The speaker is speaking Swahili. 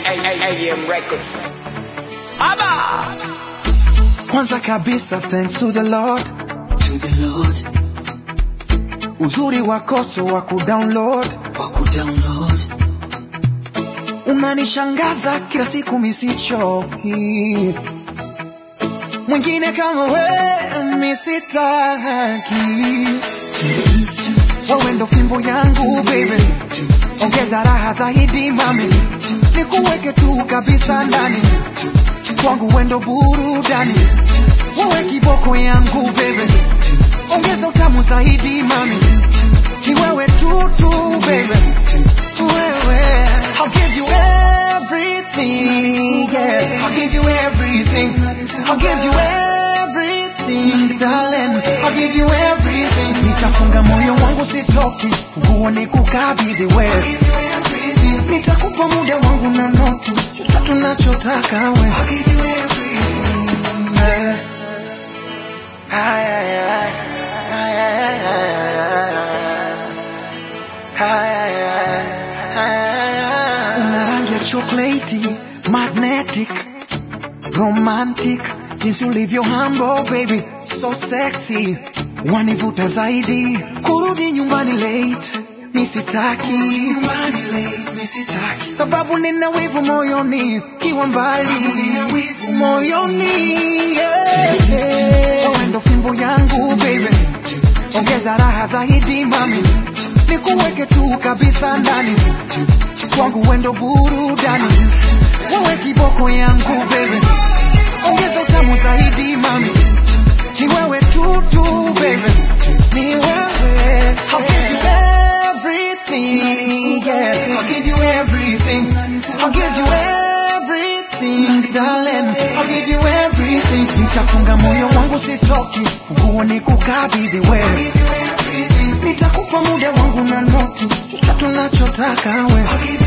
AM Records. Aba! Kwanza kabisa thanks to the Lord, to the Lord uzuri wako so wa kudownload, wa kudownload unanishangaza kila siku misichoki, mwingine kama we misitaki, wewe ndo fimbo yangu baby, ongeza raha zaidi mami, nikuweke tu kabisa ndani kwangu wendo burudani, wewe kiboko yangu baby, ongeza utamu zaidi mami, ni wewe tu tu baby, wewe I'll give you everything, yeah. I'll give you everything, I'll give you everything, darling. I'll give you everything. Nitafunga moyo wangu sitoki, funguo ni kukabidhi wewe. Nitakupa muda wangu na noti, chochote tunachotaka wewe. I'll give you everything Yeah. Ay, ay, ay. Ay, ay, ay, ay, ay, ay. Ay, ay, ay, ay, ay. Una rangi ya chocolate, magnetic, romantic, jinsi ulivyo humble baby, so sexy, wanivuta zaidi, kurudi nyumbani late, misitaki nyumbani late misitaki sababu nina wivu moyoni kiwa mbali Nina wivu moyoni yeah, yeah. Wewe ndo fimbo yangu baby ongeza raha zaidi mami nikuweke tu kabisa ndani kwangu wendo burudani wewe kiboko yangu baby ongeza utamu zaidi mami ni wewe tu tu baby ni wewe I'll give you everything yeah I'll give you everything I'll give you everything darling I'll give you everything nitafunga moyo wangu sitoki funguo ni kukabidhi wewe give you everything nitakupa muda wangu na noti chochote tunachotaka wewe I'll give